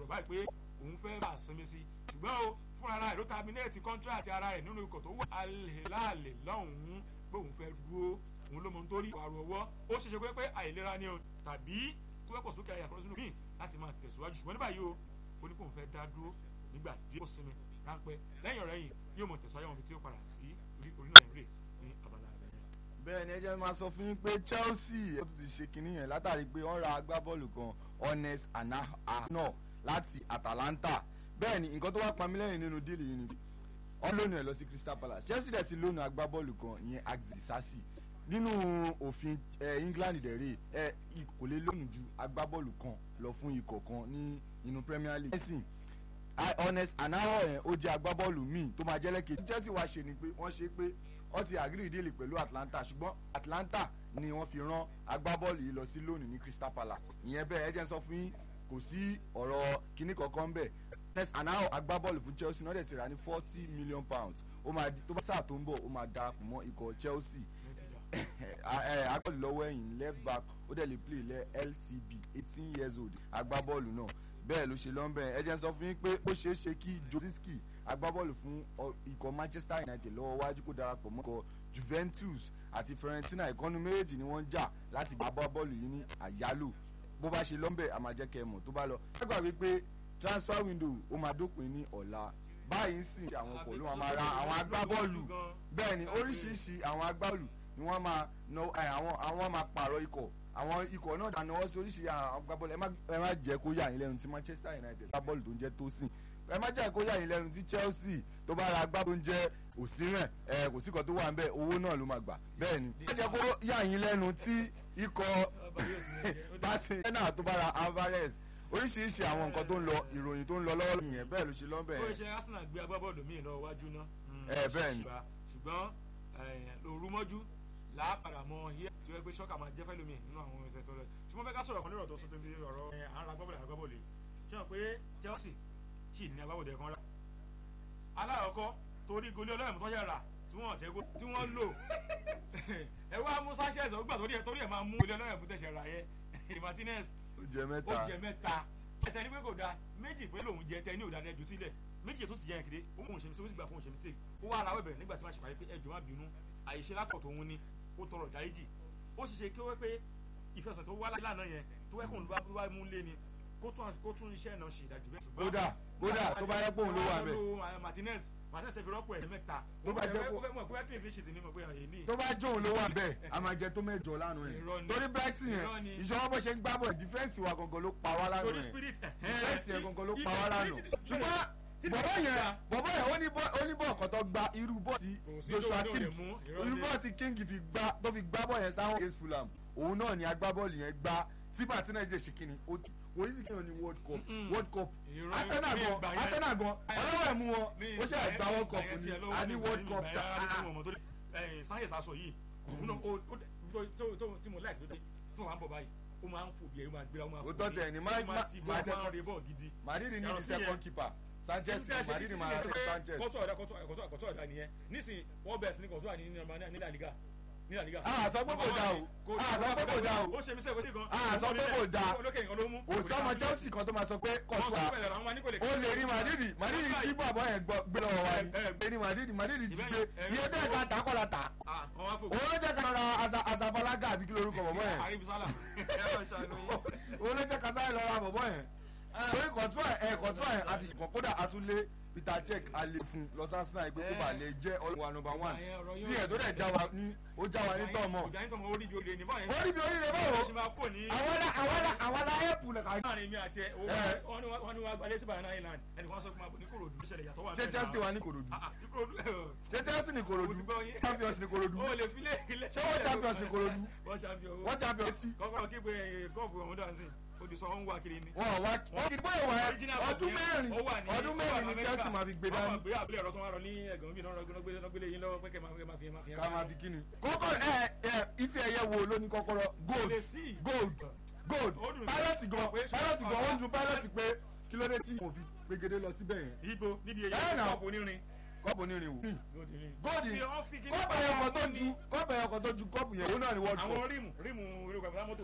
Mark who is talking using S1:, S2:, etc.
S1: báyìí pé òun fẹ́ bá sinmi sí ṣùgbọ́n o fún ara rẹ̀ ló terminate contract ara rẹ̀ nínú ikọ̀ tó wà alẹ́láàlẹ́ lọ́hùn-ún pé òun fẹ́ dúró òun ló mọ nítorí àrùn ọwọ́ ó ṣeéṣe pé pé àìlera ni o tàbí kó wẹ́pọ̀ sókè ayé àkọsínú míì láti máa tẹ̀síwájú ṣùgbọ́n ní báyìí o ó ní kó òun fẹ́ dá dúró nígbà díẹ̀ kó sinmi ráńpẹ́ lẹ́yìn ọ̀rẹ́ yìí yóò mọ̀ tẹ̀síwájú àwọn ibi tí ó padà sí orí orílẹ̀ èdè ní abala rẹ̀ yẹn.
S2: bẹ́ẹ̀ ni ẹ jẹ́ máa sọ fún yín pé Chelsea ó ti ṣe kinní yẹn látàrí pé wọ́n ra agbábọ́ọ̀lù kan Honest Anahano láti Atalanta bẹ́ẹ̀ ni nǹkan tó wá pa mí lẹ́yìn nínú díìlì yìí ni wọ́n lónìí ẹ̀ lọ sí Crystal Palace Chelsea dẹ̀ ti lónìí agbábọ́ọ̀lù kan ìyẹn Axel Sassi nínú òfin England dẹ̀rẹ̀ ẹ kò lè lónìí ju agbábọ́ọ̀lù kan lọ fún ikọ̀ kan ní inú Premier League ẹ̀sìn Honest Anahano yẹn ó jẹ́ agbábọ́ọ̀lù míì tó máa jẹ́ lẹ́kẹ̀ẹ́ Chelsea wá ṣe ni pé wọ́n ṣe pé wọ́n ti agree deal pẹ̀lú Atlanta ṣùgbọ́n Atlanta ni wọ́n fi rán agbábọ́ọ̀lù yìí lọ sí lónìí ní Crystal Palace ìyẹn bẹ́ẹ̀ ẹ jẹ́ n sọ fún yín kò sí ọ̀rọ̀ kíní kankan bẹ́ẹ̀ Honest Anahano agbábọ́ọ̀lù fún Chelsea náà dẹ̀ ti rà ní forty million pounds ó máa di tó bá sáà tó ń bọ̀ ó máa darapọ̀ mọ́ ikọ̀ Chelsea agbábọ́ọ̀lù lọ́wọ́ ẹ̀yìn left back ó dẹ̀ lè play lẹ́ LCB eighteen years old agbábọ́ọ̀lù náà bẹ́ẹ̀ ló ṣe lọ́nbẹ̀ ẹ jẹ́ n sọ fún yín pé ó ṣeé ṣe kí Joziski agbábọ́ọ̀lù fún ikọ̀ Manchester United lọ́wọ́ wájú kó darapọ̀ mọ́ ikọ̀ Juventus àti Fiorentina ìkọ́nu méjèèjì ni wọ́n ń jà láti gba agbábọ́ọ̀lù yìí ní àyálò bó bá ṣe lọ́nbẹ̀ a máa jẹ́ kẹ́ ẹ mọ̀ tó bá lọ. ẹ gbà wípé transfer window ó máa dópin ní ọ̀la báyìí sì àwọn ọkọ̀ ló máa ra àwọn agbábọ́ọ̀lù bẹ́ẹ̀ ni oríṣiríṣi àwọn agbábọ́ọ̀lù ni wọ́n máa àwọn àwọn máa pààrọ̀ ikọ̀ àwọn ikọ̀ náà dáná wọ́n sí oríṣiríṣi àwọn agbábọ́ọ̀lù ẹ má jẹ́ kó yà yín lẹ́nu tí Manchester United agbábọ́ọ̀lù tó ń jẹ́ Tosin ẹ má jẹ́ kó yà yín lẹ́nu tí Chelsea tó bá ra agbábọ́ọ̀lù tó ń jẹ́ Osimhen ẹ kò sí kan tó wà ń bẹ̀ owó náà ló máa gbà bẹ́ẹ̀ ni ẹ má jẹ́ kó yà yín lẹ́nu tí ikọ̀ Barcelona tó bá ra Alvarez oríṣiríṣi àwọn nǹkan tó ń lọ ìròyìn tó ń lọ lọ́wọ́ nìyẹn bẹ́ẹ̀ ló ṣe lọ́bẹ̀
S1: ó ṣe Arsenal gbé agbábọ́ọ̀lù míì lọ wájú náà.
S2: ẹ bẹ́ẹ̀ ni
S1: ṣùgbọ́n lòrúmọ́jú làápàdà mọ iye tí wọ́n pé ṣọ́kà máa jẹ́ fẹ́lómi nínú àwọn ẹsẹ̀ tó lọ ṣùgbọ́n fẹ́ ká sọ̀rọ̀ kan lérò tó sọ tó fi ọ̀rọ̀ àwọn agbábọ́ọ̀lù agbábọ́ọ̀lù ṣé wọn pé Chelsea sì ní agbábọ́ọ̀lù ẹ̀kan rà aláàkọ́ torí goli ọlọ́run tó yẹ rà tí wọ́n tẹ́ kó tí wọ́n lò ẹ wá mú Sanchez ọgbà torí ẹ torí ẹ máa mú goli ọlọ́run tó tẹ̀sẹ̀ rà yẹ Martinez
S2: ó jẹ mẹ́ta
S1: ó jẹ mẹ́ta ẹsẹ̀ ní pé kò dáa méjì pé lòun jẹ tẹ ní òdà rẹ jù sílẹ̀ méjì tó sì jẹ yẹn kéde ó mú òun ṣe mi sí ó sì gbà fún òun ṣe mistake ó wá ara wẹ̀bẹ̀ nígbà tí wọ́n ṣe parí pé ẹjọ́ má bínú àyèṣe lákọ̀ tó ń ní ó tọrọ ìdáríjì ó sì ṣe kí wọ́n pé ìfẹsẹ̀ tó wá lánàá yẹn tó wẹ́ kóun ló bá mú lé ni kó tún iṣẹ́ náà ṣe ìdájú bẹ́ẹ̀.
S2: kódà kódà tó bá yẹ kóun ló wà bẹ́ẹ̀.
S1: Martinez Martinez ti fi rọ́pò ẹ̀ mẹ́ta.
S2: tó bá jẹ́ kó
S1: mọ̀ pé clean fish ni mo pé ọ̀yẹ́ ní.
S2: tó bá jóun ló wà bẹ́ẹ̀ a máa jẹ tó mẹ́jọ lánàá yẹn torí Brighton yẹn ìṣọwọ́ bó ṣe ń gbá bọ̀ dífẹ́ǹsì wa gangan ló pa wá lánàá
S1: torí
S2: yẹn
S1: spirit
S2: dífẹ́ǹsì yẹn gangan ló pa wá lánàá ṣùgbọ́n bọ̀bọ̀ yẹn bọ̀bọ̀ yẹn oníbọ̀ ọ̀kan tó gba irú bọ́ ti Joshua King irú bọ́ ti King fi gbá tó fi gbá bọ̀ yẹn sáwọn against Fulham òun náà ni agbábọ́ọ̀lù yẹn gbá tí Martinez jẹ́ ṣe kíni kò yí sí kí wọn ní World Cup World Cup Arsenal gan Arsenal gan ọlọ́wọ́ ẹ̀ mú wọn ó ṣe àgbà World Cup ni a ní World Cup ta.
S1: Sáyẹ̀sì aṣọ yìí òun náà tí mo láìpẹ́ tí mo máa ń bọ̀ báyìí ó máa ń fò bí ẹ ó máa gbéra ó máa fò
S2: bí ẹ ó máa ti
S1: bọ́ ó máa ń rebọ̀ gidi.
S2: Madrid ní the second keeper Sanchez Madrid máa ń Sanchez.
S1: kọ́tọ̀ ọ̀dà kọ́tọ̀ ọ̀dà nìyẹn nísìnyí wọ́n bẹ̀rẹ̀ sí ní kọ́tọ̀ ní ní La Liga ní La Liga.
S2: a sọ pé kò da o a sọ pé kò da o
S1: ó ṣe mí sẹ́wọ́n sí gan.
S2: a sọ pé kò da
S1: olókè nǹkan ló mú.
S2: òsì ọmọ Chelsea kan tó máa sọ pé kọ́tọ̀ ó lè rí Madrid Madrid tí bàbá yẹn gbé lọ́wọ́ wa ni ní Madrid Madrid ti gbé iye tẹ́ ká ta kọ́ la ta òun ló jẹ́ ká ra Azabalaga àbí kí lorúkọ bọ̀bọ̀ yẹn òun ló jẹ́ ká sáré lọ ra bọ̀bọ̀ yẹn torí kọ̀tún ẹ̀ kọ̀tún ẹ̀ àti kọ̀kọ́dà àtúnlé Peter Cech alẹ́ fún Los Arsenal ẹgbẹ́ kó bá lè jẹ́ ọlọ́wà number one sí ẹ̀ tó dẹ̀ já wa ní ó já wa ní tọ́mọ̀.
S1: orí bí oríire ní báyìí.
S2: orí bí oríire báwo àwọn la àwọn la àwọn la ẹ̀pù lẹ̀ ká.
S1: láàrin mi àti ẹ wọ́n ní wọ́n gbalẹ̀ sí Banana Island ẹnì kan sọ pé ní Kòròdú ìṣẹ̀lẹ̀ ìyàtọ̀ wà.
S2: ṣé Chelsea wà ní Kòròdú. ṣé Chelsea ní Kòròdú champions ní Kòròdú.
S1: o lè fi lé ilé.
S2: ṣé wọ́n champions ní Kòròdú.
S1: wọ́n champion.
S2: wọ́n champion ti.
S1: kọ́kọ́rọ́ kí pé kọ́ọ̀bù ọ̀hún dancing olùsọ wọn wá kiri ni.
S2: wọn wá wọn kì í bóyá wà ọdún mẹ́rin ọdún mẹ́rin ni Chelsea máa fi gbé dání.
S1: àwọn àgbé àbúlé ọ̀rọ̀ tó wá rọ ní ẹ̀gàn bí náà gbélé yín lọ́wọ́ pé kẹ́ máa fi máa fi.
S2: ká máa fi kíni. kọ́kọ́ ẹ ẹ ife ẹ̀yẹ wo ló ní kọ́kọ́rọ́ gold gold gold pilot gan pilot gan ó ń dun pilot pé kí ló dé tí mo fi gbégede lọ síbẹ̀ yẹn.
S1: ibo níbi èyí kọ́ọ̀pù onírin
S2: kọ́ọ̀pù onírin wò. gold ni kọ́ọ̀pù ẹ̀yọkọ̀ tó ju kọ́ọ̀pù ẹ̀yọkọ̀ tó ju kọ́ọ̀pù yẹn òun náà ni world cup.
S1: àwọn rímù rímù irú kàfẹ́ mọ́tò